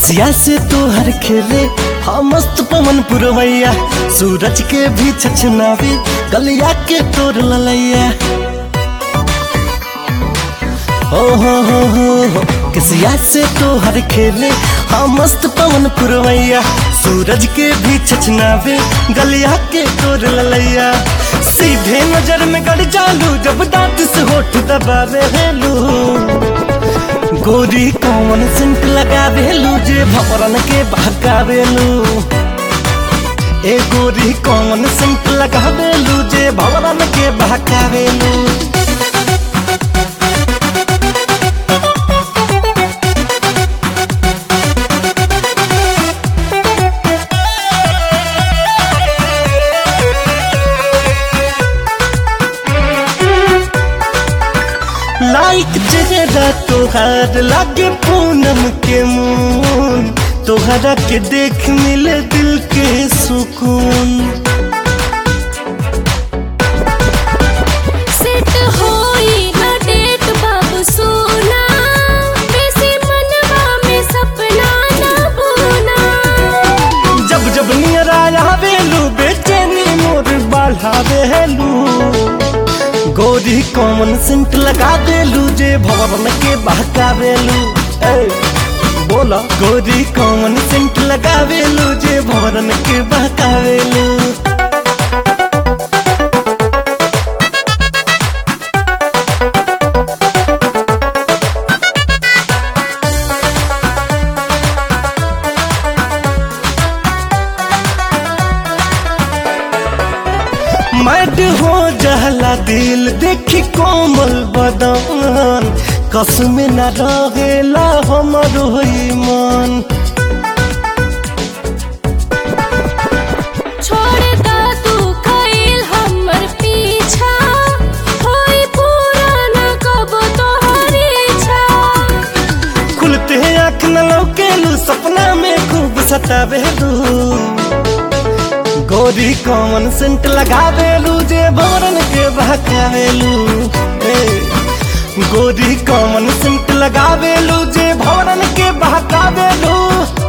केसिया से तोहर खेले हाँ मस्त पवन पुरवैया सूरज के भी छछनावे गलिया के तोर ललैया हो हो हो हो हो केसिया से तोहर खेले हाँ मस्त पवन पुरवैया सूरज के भी छछनावे गलिया के तोर ललैया सीधे नजर में गड़ जालू जब दांत से होठ दबावे हेलू गोरी कौन सेंट लगावेलू जे भवरन के बहकावेलू ए गोरी कौन सेंट लगावेलू जे भवरन के बहकावेलू लाइक चेहरा तोहार लागे पूनम के मून तोहरा के देख मिले दिल के सुकून सेट होई ना डेट बाबू सोना बेसी मनवा में सपना ना बोना जब जब नियर आवेलू बेचैनी मोर बढ़ावेलू गोरी कॉमन सेंट लगा देलू जे भवन के बहकावेलू ए, बोला गोरी कॉमन सेंट लगावेलू जे भवन के बहकावेलू मैड हो जहला दिल देखी कोमल बदन कसम न रहेला हमर होई मन छोड़ दा तू कइल हमर पीछा होई पूरा ना कब तोहरी इच्छा खुलते आँख न लौकेलू सपना में खूब सतावेलू गोरी कॉमन सेंट लगावेलू जे भवरन के बहकावेलू ए, गोरी कॉमन सेंट लगावेलू जे भवरन के बहकावेलू